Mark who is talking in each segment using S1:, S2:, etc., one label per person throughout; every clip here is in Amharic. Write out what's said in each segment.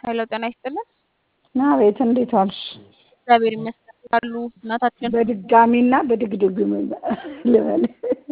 S1: ሄሎ ጤና ይስጥልን።
S2: አቤት እንዴት ዋልሽ?
S1: እግዚአብሔር ይመስገን አሉ እናታችን።
S2: በድጋሚና በድግድግ ልበል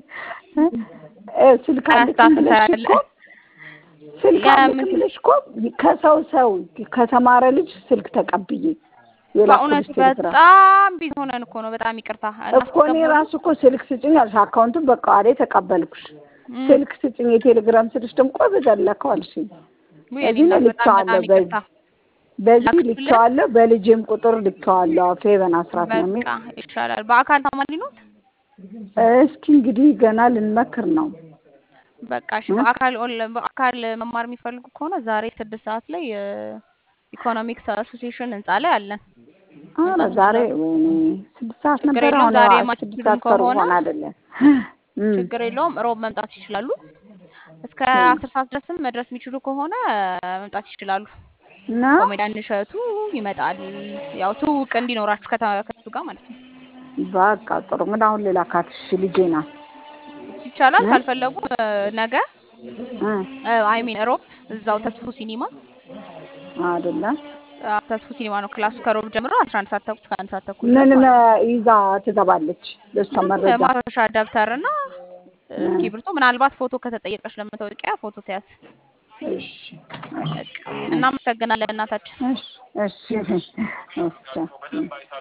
S2: ስልክ አለችኝ
S1: አላስታፍስ
S2: ብለሽ
S1: ያለ
S2: እኮ ስልክ አለችኝ
S1: የምን
S2: ብለሽ እኮ ከሰው ሰው ከተማረ ልጅ ስልክ ተቀብዬ
S1: በእውነት
S2: የላኩልሽ ቴሌግራም
S1: በጣም ቢዚ ሆነን እኮ ነው። በጣም ይቅርታ
S2: እኮ እኔ
S1: እናስገባለን።
S2: ራሱ እኮ ስልክ ስጭኝ አልሽ። አካውንቱን በቃ ዋሌ ተቀበልኩሽ።
S1: እም፣
S2: ስልክ ስጭኝ የቴሌግራም ስልሽ ደግሞ ቆይ በዘለከው አልሽኝ።
S1: ውይ የኔ
S2: እዚህ ላይ
S1: እናት በጣም
S2: ልኬዋለሁ።
S1: በጣም ይቅርታ።
S2: በዚህ
S1: ላክሽልን?
S2: ልኬዋለሁ። በልጄም ቁጥር ልኬዋለሁ። ፌቨን አስራት ነው የሚል
S1: በቃ ይሻላል። በአካል ተማሪ ኖት?
S2: እስኪ እንግዲህ ገና ልንመክር ነው።
S1: በቃ እሺ። በአካል ኦንላይን በአካል መማር የሚፈልጉ ከሆነ ዛሬ ስድስት ሰዓት ላይ ኢኮኖሚክስ አሶሲዬሽን ህንፃ ላይ አለን።
S2: አረ
S1: መምጣት
S2: ዛሬ
S1: ይችላሉ።
S2: ወይኔ ስድስት ሰዓት
S1: ችግር
S2: ነበር።
S1: የለውም።
S2: አሁን
S1: ዛሬ
S2: ስድስት
S1: የማይችሉም
S2: ሰዓት ከሩብ
S1: ከሆነ
S2: ሆነ አይደለ? እም፣
S1: ችግር የለውም። ሮብ መምጣት ይችላሉ። እስከ
S2: እም።
S1: አስር ሰዓት ድረስም መድረስ የሚችሉ ከሆነ መምጣት ይችላሉ።
S2: እና
S1: ኮሜዲያን እሸቱ ይመጣል። ያው ትውውቅ እንዲኖራችሁ ከታ- ከሱ ጋር ማለት ነው።
S2: በቃ ጥሩ ምን አሁን ሌላ ካትሽ ልጄ ናት
S1: ይቻላል።
S2: እ?
S1: ካልፈለጉ እ፣ ነገ
S2: እ፣
S1: አይ ሚን ሮብ እዛው ተስፉ ሲኒማ
S2: አይደለ
S1: አ፣ ተስፉ ሲኒማ ነው ክላሱ ከሮብ ጀምሮ አስራ አንድ ሰዓት ተኩል እስከ አንድ ሰዓት ተኩል
S2: ምን
S1: ድረስ ማለት ነው።
S2: መ- ይዛ ትገባለች? ለእሷ
S1: ምንም
S2: መረጃ
S1: ማስታወሻ ደብተር እና
S2: እ፣
S1: እስክሪብቶ ምናልባት ፎቶ ከተጠየቀች ለመታወቂያ ፎቶ ተያዝ።
S2: እሺ
S1: በቃ እናመሰግናለን እናታችን።
S2: እሺ እሺ እሺ እሺ